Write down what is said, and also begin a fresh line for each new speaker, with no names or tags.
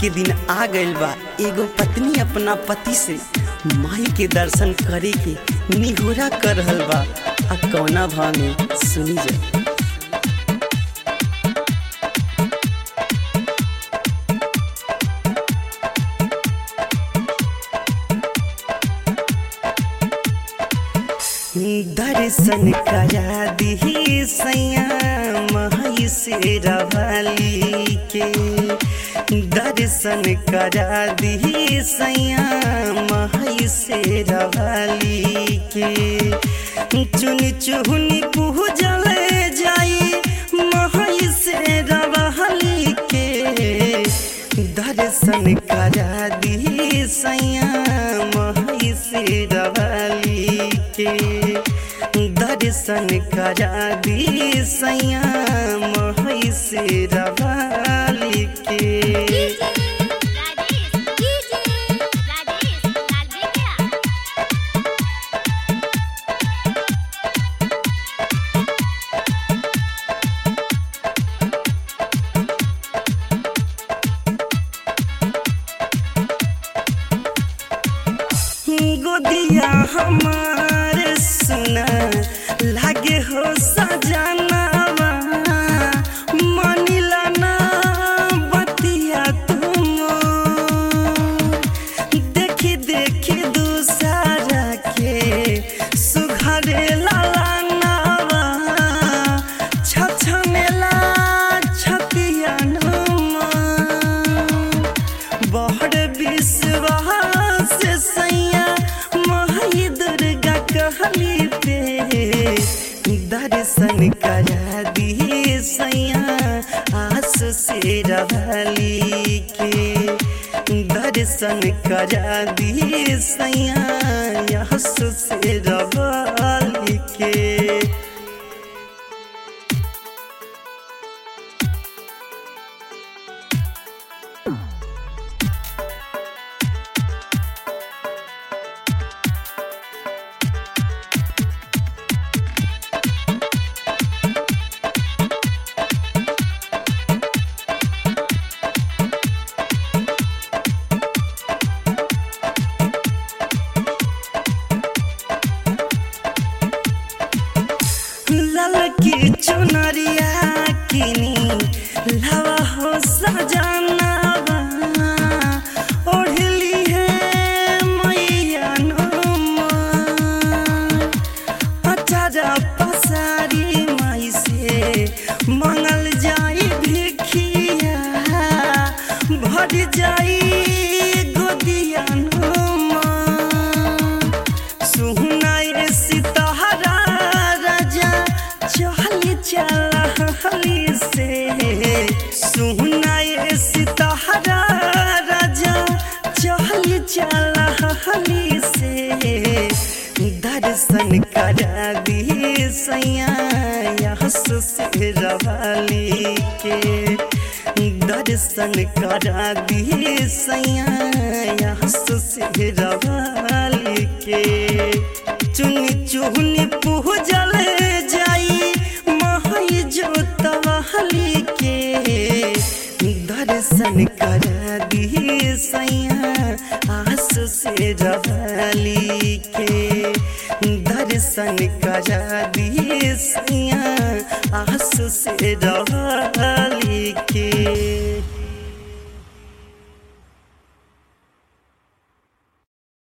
के दिन आ गइल बा एगो पत्नी अपना पति से माई के दर्शन करे के निहोरा कर रहल बा आ कौना भाव में सुनी जा दर्शन करा दी सैया माई से रवाली के दर्शन करा दी सैया माई से रवाली के चुन चुन पूजल जाई माई से रवाली के दर्शन करा दी सैया माई से रवाली के दर्शन करा दी सैया माई से रवाली के
राजेश डीजे राजेश लाल क्या
गोदिया हमार सुना लागे हो सजनावा मानिला ना बतिया तुम देखी देखी दूसरा के सुघरे लालानावा छछनेला छतिया नुमा बड़ विश्वास सैया माई दुर्गा कहली पे दर्शन करा दी सैया आस से रवली के दर्शन करा दी सैया आस से रवली के ललकी चुनरिया किनी लवा हो सजनावा ओढ़ली है मैया नुमा अचारा पसारी माई से मंगल जाई भिखिया भर जाई गोदिया नुमा सुनाए सितारा राजा चहली चलहली से सुनाए सितारा राजा चहली चलहली से दर्शन करा दी सैया यहस से रवाली के दर्शन करा दी सैया यहस से रवाली के चुन चुन पूजल जाई माई जो तवाली के दर्शन करा दी सैया आस से रवाली के दर्शन करा दी सैया आस से रवाली के